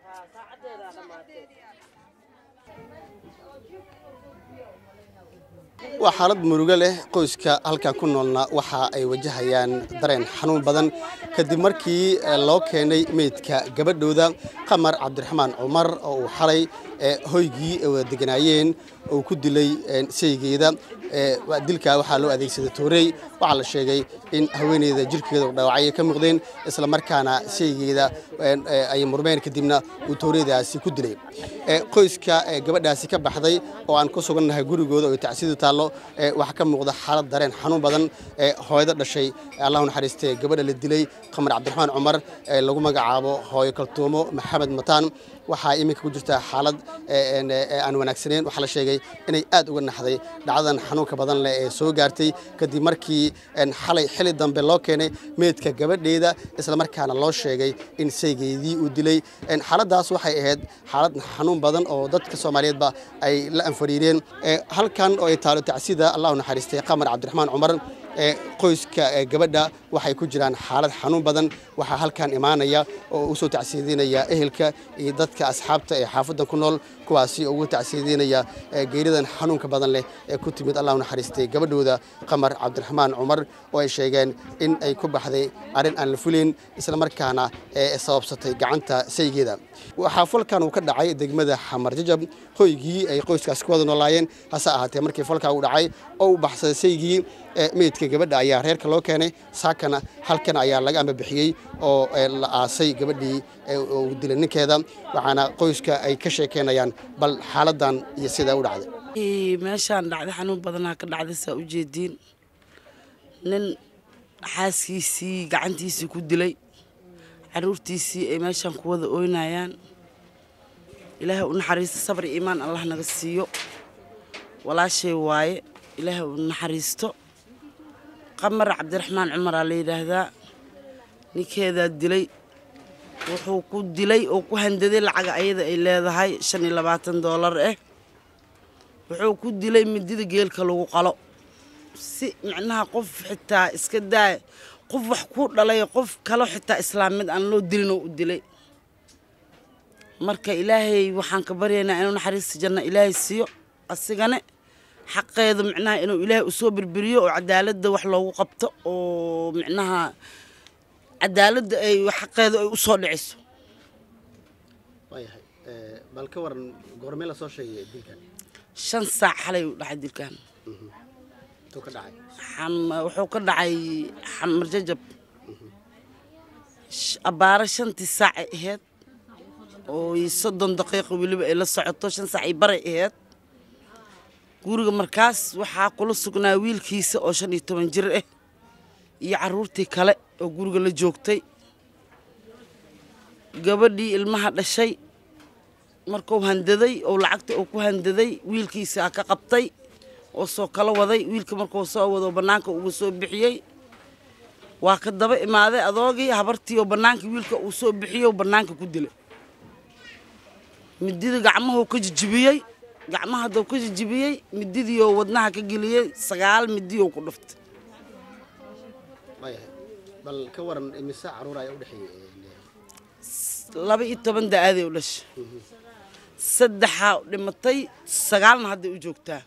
waa xaalad murugo leh qoyska halkan ku noolna waxa ay wajahayaan dareen xanuun badan kadib markii loo keenay meydka gabadhooda qamar cabdiraxmaan cumar oo uu xalay hoygii ay wada deganaayeen uu ku dilay saygeeda dilka waxaa loo adeegsaday toorey waxaa la sheegay in haweeneyda jirkeeda u dhaawacay ka muuqdeen isla markaana saygeeda ay murmeen kadibna uu tooreydaasi ku dilay qoyska gabadhaasi ka baxday oo aan ku sugannahay gurigooda oo tacsidu taallo waxaa ka muuqda xaalad dareen xanuun badan hooyada dhashay allahu naxariistee gabadha la dilay qamar cabdiraxmaan cumar lagu magacaabo hooyo kaltuumo maxamed mataan waxaa iminka ku jirta xaalad aan wanaagsaneyn waxaa la sheegay inay aad uga naxday dhacdadan xanuunka badan leh ee soo gaartay kadib markii xalay xili dambe loo keenay meydka gabadheeda isla markaana loo sheegay in saygeedii uu dilay xaaladdaas waxay ahayd xaalad xanuun badan oo dadka soomaaliyeedba ay la anfariireen halkan oo ay taalo tacsida allahu naxariistay qamar cabdiraxmaan cumar qoyska gabadha waxay ku jiraan xaalad xanuun badan waxaa halkan imaanaya oo u soo tacsiidinaya ehelka iyo dadka asxaabta ee xaafaddan ku nool kuwaasi oo ugu tacsiidinaya geeridan xanuunka badan leh ee ku timid allahu naxariistay gabadhooda qamar cabdiraxmaan cumar oo ay sheegeen in ay ku baxday arrin aan la fulayn isla markaana sababsatay gacanta saygeeda waxaa falkan uu ka dhacay degmada xamar jajab hoygii ay qoyskaas ku wada noolaayeen hase ahaatee markii falkaa uu dhacay oo u baxsaday saygii meydka gabadha ayaa reerka loo keenay saakana halkan ayaa laga ambabixiyey oo la aasay gabadhii uu dilay ninkeeda waxaana qoyska ay ka sheekeynayaan bal xaaladan iyo sidaa u dhacday meeshaan dhacday xanuun badanaa ka dhacday saa u jeediin nin xaaskiisii gacantiisii ku dilay caruurtiisii ay meeshaan ku wada ooynayaan ilaahay u naxariisto sabr iyo iimaan allah naga siiyo walaashay waaye ilaahay u naxariisto qamar cabdiraxmaan cumaraa la yidhaahdaa ninkeedaa dilay wuxuu ku dilay oo ku handaday lacaga ayada ay leedahay shan iyo labaatan doolar ah wuxuu ku dilay midida geelka lagu qalo si micnaha qof xitaa iska daaya qof wax ku dhalay qof kalo xitaa islaamid aan loo dilin oo u dilay marka ilaahay waxaan ka baryaynaa inuu naxariista janno ilaahay siiyo asigane xaqeeda micnaha inuu ilaahay usoo birbiriyo oo cadaaladda wax loogu qabto oo micnaha cadaaladda ay xaqeeda ay usoo dhiciso waayahay bal ka waran goormee la soo sheegay dilkan shan saac xalay u dhacay dilkan intuu ka dhacay wuxuu ka dhacay xamar jajab abbaaro shantii saacay ahayd oo soddon daqiiqo weliba ay la socoto shan saac ay baray ahayd guriga markaas waxaa kula sugnaa wiilkiisa oo shan iyo toban jir ah iyo carruurtii kale oo guriga la joogtay gabadhii ilmaha dhashay markuu handaday oo lacagta uu ku handaday wiilkiisaa ka qabtay oo soo kala waday wiilka markuu soo wado bannaanka uga soo bixiyey waa ka daba imaaday adoogii habartii oo bannaanka wiilka uu soo bixiyey bannaanka ku dilay midida gacmahuu ka jijibiyey gacmaha hadduu ka jijibiyey mididii oo wadnaha ka geliyey sagaal midii oo ku dhuftay waayahay bal ka waran imise caruur ayaa u dhexeeyey laba iyo toban da-aaday u dhashay saddexaa dhimatay sagaalna hadday u joogtaa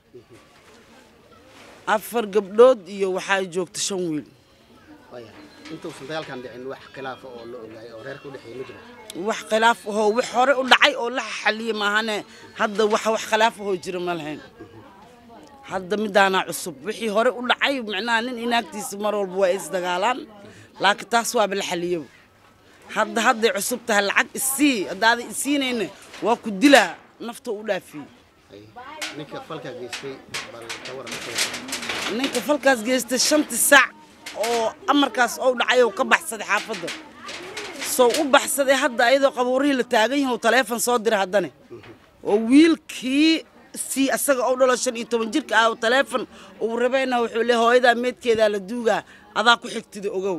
afar gabdhood iyo waxaa joogta shan wiil waayahay intuusan dagaalkan dhicin wax khilaafa oo la ogaay oo reerka u dhexeeyey ma jira wax khilaaf ahoo wax hore u dhacay oo la xaliyey maahane hadda wax wax khilaaf ahoo jira ma lahayn hadda midaanaa cusub wixii hore u dhacay micnaha nin inaagtiisa mar walba waa isdagaalaan laakiin taas waaba la xaliyaba hadda hadday cusub tahay lacag isii haddaaday isiinayna waa ku dilaa nafta u dhaafiyey ninka falkaa geystay bal ka waran ninka falkaas geystay shantii saac oo amarkaas ou dhacay oo ka baxsaday xaafadda soo u baxsaday hadda ayadoo qabuurihii la taagan yahay oo taleefon soo diray haddane oo wiilkii sii asaga oo dhalo shan iyo toban jirka ah oo taleefon uu rabayna wuxuu le hooyadaa meedkeedaa la duugaa adaa ku xigtida ogow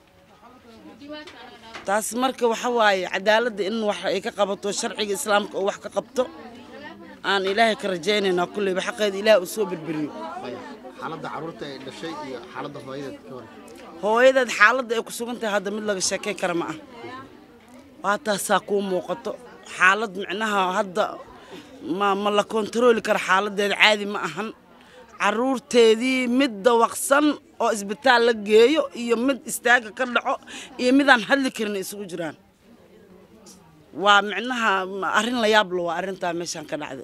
taas marka waxa waaye cadaaladda in wax ay ka qabato sharciga islaamka oo wax ka qabto aan ilaahay ka rajaynaynaa kulleyba xaqeeda ilaahay uu soo berberiyo xaaladda caruurta ay dhashay iyo xaaladda hooyadeed ka waran hooyadeed xaaladda ay ku sugan tahay hadda mid laga sheekay kara ma ah waa taasaa kuu muuqato xaalad micnaha hadda ma ma la kontarooli karo xaaladeeda caadi ma ahan caruurteedii mid dawaqsan oo isbitaal la geeyo iyo mid istaaga ka dhaco iyo midaan hadli karin isugu jiraan waa micnaha arrin la yaab lo waa arrintaa meeshaan ka dhacday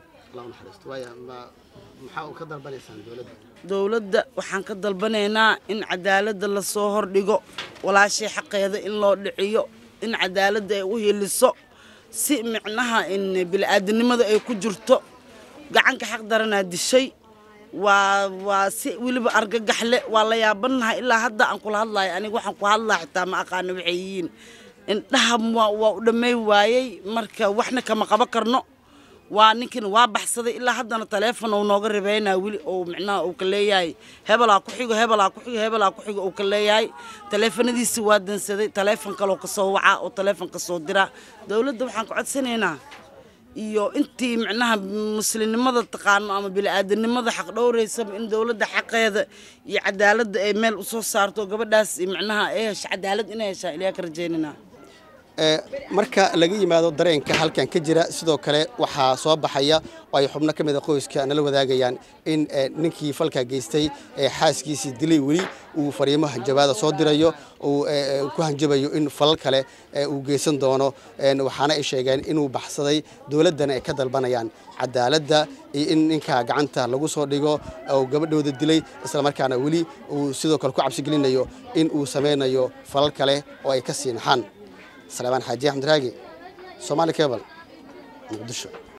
maxaa u ka dalbanaysaan dowladda dowladda waxaan ka dalbanaynaa in cadaaladda lasoo hordhigo walaashay xaqeeda in loo dhiciyo in cadaaladda ay u hiliso si micnaha in bili-aadanimada ay ku jirto gacanka xaq daranaa dishay waa waa si weliba argagax le waa la yaabanahay ilaa hadda aan kula hadlayo aniga waxaan ku hadlaa xitaa ma aqaano waxay yihiin indhaha waa waa u dhammay waayey marka waxna kama qabo karno waa ninkin waa baxsaday ilaa haddana taleefon uu nooga ribeynaa weli oo micnaha uu ka leeyahay hebelaa ku xigo hebelaa ku xigo hebelaa ku xigo uu ka leeyahay taleefanadiisi waa dansaday taleefon kaloo kasoo wacaa oo taleefon kasoo diraa dowladda waxaan ka codsanaynaa iyo intii micnaha muslimnimada taqaano ama bili-aadanimada xaq dhowraysaba in dowladda xaqeeda iyo cadaaladda ay meel usoo saarto gabadhaas micnaha ay hesho cadaalad inay heshaan ilaa ka rajeynanaa marka laga yimaado dareenka halkan ka jira sidoo kale waxaa soo baxaya oo ay xubno ka mida qoyska nala wadaagayaan in ninkii falka geystay ee xaaskiisii dilay weli uu fariimo hanjabaada soo dirayo uu ku hanjabayo in falal kale uu geysan doono waxaana ay sheegeen inuu baxsaday dowladdana ay ka dalbanayaan cadaaladda iyo in ninka gacanta lagu soo dhigo oo gabadhooda dilay islamarkaana weli uu sidoo kale ku cabsigelinayo in uu samaynayo falal kale oo ay ka sii naxaan سليمان حاجي أحمد راقي صومالي كيبل مقدشو